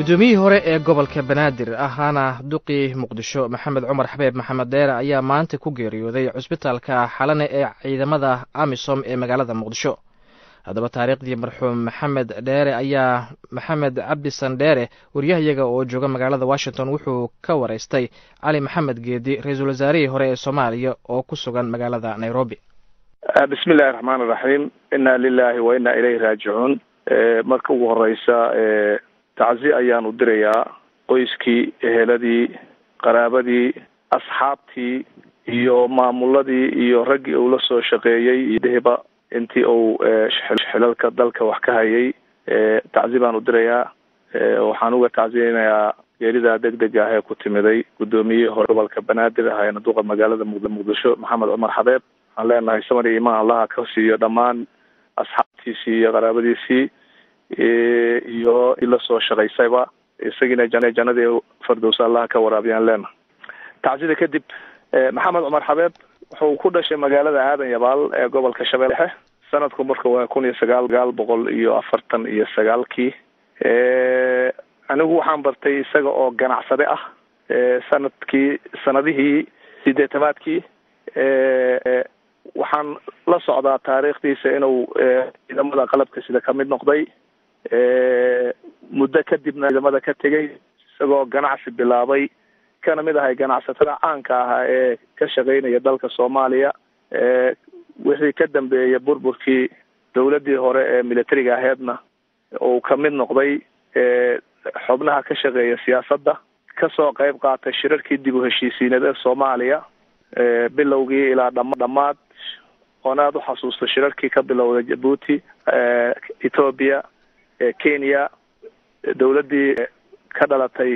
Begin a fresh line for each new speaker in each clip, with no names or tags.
guddoomiyihii hore ee gobolka banaadir ahaana duqii muqdisho maxamed cumar xabeeb maxamed deere ayaa maanta ku geeriyooday cusbitaalka xalane ee ciidamada amisom ee magaalada muqdisho haddaba taariikhdii marxuum maxamed dheere ayaa maxamed cabdi sandheere waryahayaga oo jooga magaalada washington wuxuu ka wareystay cali maxamed geedi ra-iisul wasaarihii hore ee soomaaliya oo ku sugan magaalada nairobi
bismi illahi raxmaan iraxiim inna lilahi wa inna ilayhi raajicuun marka ugu horeysa tacsi ayaan u dirayaa qoyskii eheladii qaraabadii asxaabtii iyo maamuladii iyo raggii uu la soo shaqeeyey iyo dehba intii uu xilalka dalka wax ka hayay tacsi baan u dirayaa waxaan uga tacsiyeynayaa geeridaa deg deg ah ee ku timiday guddoomiyihii hore gobolka banaadir ahaayna duqa magaalada muqdisho maxamed cumar xabeeb waxaan leenahay samar iyo imaan allaha ka siiyo dhammaan asxaabtiisii iyo qaraabadiisii iyo la soo shaqaysayba isagiina jan jannadii fardowsa allaha ka waraabiyaan leenahay tacsida kadib maxamed cumar xabeeb wuxuu ku dhashay magaalada aadan yabaal ee gobolka shabeelle dhexe sanadku marka waa kun iyo sagaal sagaal boqol iyo afartan iyo sagaalkii anigu waxaan bartay isaga oo ganacsade ah sanadkii sanadihii sideetamaadkii waxaan la socdaa taariikhdiisa inuu ciidamada qalabka sida kamid noqday muddo kadibna ciidamada ka tegay isagoo ganacsi bilaabay kana mid ahay ganacsatada caanka ahaa ee ka shaqeynaya dalka soomaaliya wixii ka dambeeyay burburkii dowladdii hore ee militariga aheedna uu kamid noqday xubnaha ka shaqeeya siyaasadda kasoo qeyb qaatay shirarkii dib u heshiisiineed ee soomaaliya bilowgii ilaa dhama dhamaad oon aada u xasuusta shirarkii ka bilowday jabuuti ethoobia kenya dowladdii ka dhalatay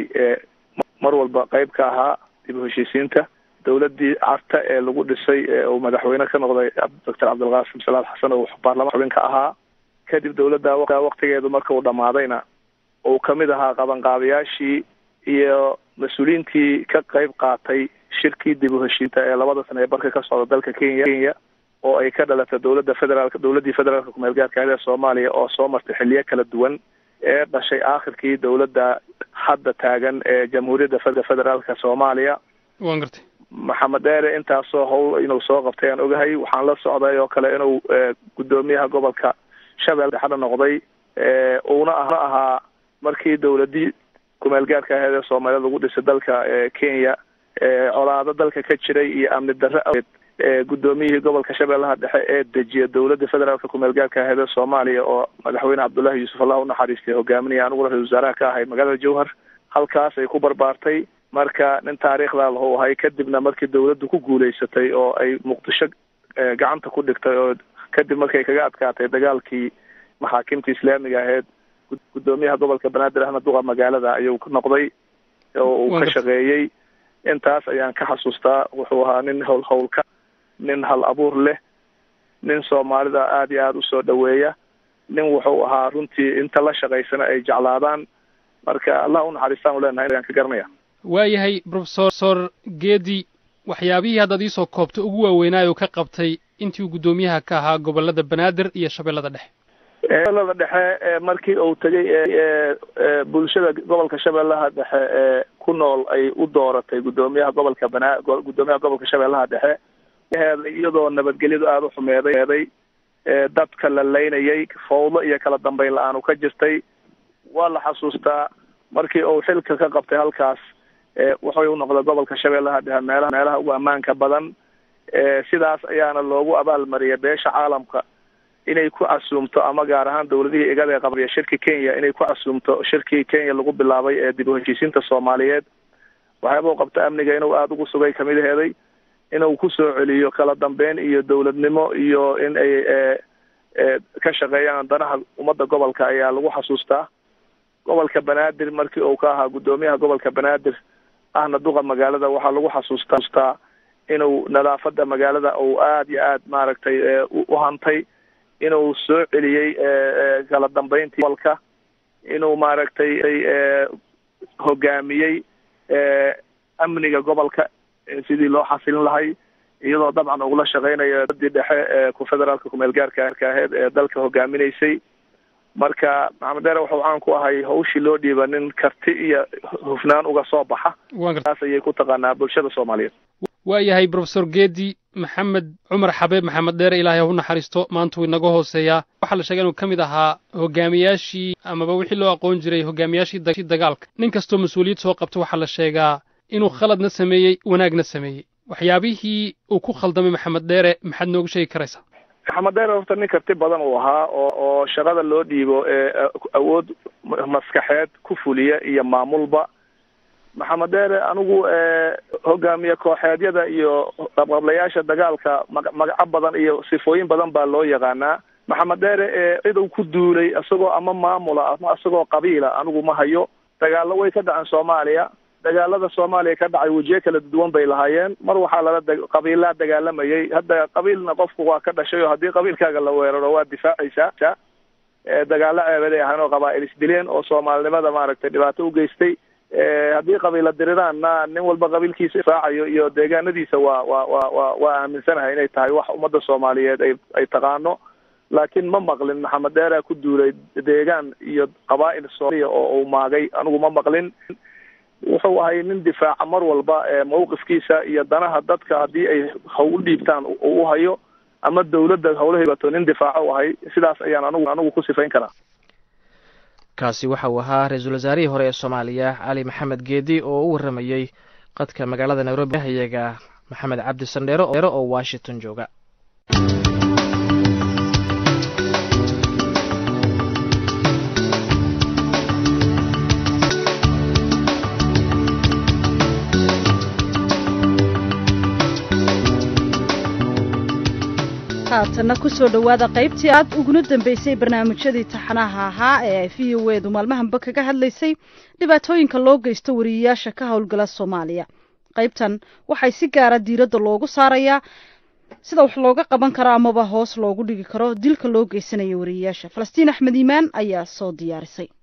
mar walba qeyb ka ahaa dib u heshiisiinta dowladdii carta ee lagu dhisay ee uu madaxweyne ka noqday doctor cabdilqaasim salaad xasan oo baarlamaan xubin ka ahaa kadib dowladda waktigeedu marka uu dhamaadayna uu kamid ahaa qabanqaabayaashii iyo mas-uuliyiintii ka qeyb qaatay shirkii dib u heshiinta ee labada sana ee barka ka socda dalka kenya kenya oo ay ka dhalatay dowladda federaalk dowladdii federaalka kumeel gaarka ee soomaaliya oo soo martay xiliyo kala duwan ee dhashay aakhirkii dowladda hadda taagan ee jamhuuriyadda federaalka soomaaliya
wan gartay
maxamed dheere intaasoo howl inuu soo qabtay aan ogahay waxaan la socday oo kale inuu guddoomiyaha gobolka shabeelle dhexda noqday uuna ahna ahaa markii dowladii kumeel gaarka aheed ee soomaaliyad lagu dhisay dalka kenya colaado dalka ka jiray iyo amni darre aweed guddoomiyihii gobolka shabeellaha dhexe ee dejiya dowladda federaalka kumeel gaarka aheed ee soomaaliya oo madaxweyne cabdullaahi yuusuf allah unaxariistay hogaaminaya aniguna ra-isul wasaaraha ka ahay magaalada jowhar halkaas ay ku barbaartay marka nin taariikhdaa lahu ahay kadibna markii dowladdu ku guuleysatay oo ay muqdisho gacanta ku dhigtay oo kadib markay kaga adkaatay dagaalkii maxaakimta islaamiga aheyd guddoomiyaha gobolka banaadir ahna duqa magaalada ayuu noqday oo uu ka shaqeeyey intaas ayaan ka xasuustaa wuxuu ahaa nin howl howlka nin hal abuur leh nin soomaalida aada iyo aada usoo dhaweeya nin wuxuu ahaa runtii inta la shaqaysana ay jeclaadaan marka allah unaxariistaan u leenahay ayaan ka garanaya
waayahay profesor geedi waxyaabihii haddaad iisoo koobto ugu waaweynaayo ka qabtay intii uu guddoomiyaha ka ahaa gobolada banaadir iyo shabeellada dhexe
shabeellada dhexe markii uu tegay bulshada gobolka shabeellaha dhexe ee ku nool ay u dooratay guddoomiyaha gobolka banaa guddoomiyaha gobolka shabeellaha dhexe iyadoo nabadgelyadu aada u xumeeday dadka la laynayay fawdo iyo kala dambeyn la-aan u ka jirtay waa la xasuustaa markii uu xilka ka qabtay halkaas wuxuu noqday gobolka shabeellaha dhexe meelaha meelaha ugu ammaanka badan sidaas ayaana loogu abaalmariyay beesha caalamka inay ku casuumto ama gaar ahaan dowladihii igada ee qabriya shirki kenya inay ku casuumto shirkii kenya lagu bilaabay ee dib u heshiisiinta soomaaliyeed waxyaaba u qabta amniga inuu aada ugu sugay kamid aheeday inuu kusoo celiyo kala dambeyn iyo dowladnimo iyo in ay ka shaqeeyaan danaha ummadda gobolka ayaa lagu xasuustaa gobolka banaadir markii uu ka ahaa guddoomiyaha gobolka banaadir ahna duqa magaalada waxaa lagu xasuustaa inuu nadaafada magaalada uu aada iyo aad maaragtay u hantay inuu soo celiyey kala dambeyntii gobolka inuu maaragtay hogaamiyey amniga gobolka sidii loo xasilin lahay iyadoo dabcan ugula shaqeynayo dadii dhexe ee ku federaalka kumeel gaarka aheed ee dalka hogaaminaysay marka maxamed dheere wuxuu caan ku ahay hawshii loo dhiiba nin karti iyo hufnaan uga soo baxa taas ayay ku taqaanaa bulshada soomaaliyeed
waa yahay brofesor geedi maxamed cumar xabeeb maxamed dheere ilaahay ha u naxariisto maanta wuu inaga hooseeyaa waxaa la sheegay inuu ka mid ahaa hogaamiyaashii amaba wixii loo aqoon jiray hogaamiyaashii dagaalka nin kastoo mas-uuliyad soo qabta waxaa la sheegaa inuu khaladna sameeyey wanaagna sameeyey waxyaabihii uu ku khaldamay maxamed dheere maxaad noogu sheegi karaysaa
maxamed dheere horta nin karti badan uu ahaa oo oo shaqada loo dhiibo ee awood maskaxeed ku fuliya iyo maamulba maxamed dheere anigu hogaamiye kooxeedyada iyo qabqablayaasha dagaalka magaco badan iyo sifooyin badan baa loo yaqaanaa maxamed dheere ee cidow ku duulay isagoo ama maamula ama isagoo qabiila anigu ma hayo dagaallo way ka dhaceen soomaaliya dagaalada soomaaliya ka dhacay wejiye kala duwan bay lahaayeen mar waxaa lala qabiilaa dagaalamayay hadda qabiilna qofku waa ka dhashay oo haddii qabiilkaaga la weeraro waa difaacaysaa dagaalo ceebaday ahaan oo qabaa'il isdileen oo soomaalinimada maaragtay dhibaato u geystay haddii qabiila diriraanna nin walba qabiilkiisa difaacayo iyo deegaanadiisa waa waa waa wa waa aaminsanahay inay tahay wax ummadda soomaaliyeed ay ay taqaano laakiin ma maqlin maxamed dheeraa ku duulay deegaan iyo qabaa'il soomaaliya oo uu maagay anigu ma maqlin wuxuu ahay nin difaaca mar walba mawqifkiisa iyo danaha dadka haddii ay hawl dhiibtaan uu u hayo ama dawladda hawlaheebato nin difaaco u ahay sidaas ayaan anigu anigu ku sifayn karaa
kaasi waxa uu ahaa ra-iisul wasaarihii hore ee soomaaliya cali maxamed geedi oo u warramayey qadka magaalada nairobi hayaga maxamed cabdi sandheero oo washington jooga
haatanna kusoo dhowaada qaybtii aad uguna dambeysay barnaamijyadii taxanaha ahaa ee ay v o edu maalmahanba kaga hadlaysay dhibaatooyinka loo geysto wariyeyaasha ka howlgala soomaaliya qaybtan waxay si gaara diiradda loogu saarayaa sida wax looga qaban karo amaba hoos loogu dhigi karo dilka loo geysanaya wariyeyaasha falastiin axmed iimaan ayaa soo diyaarisay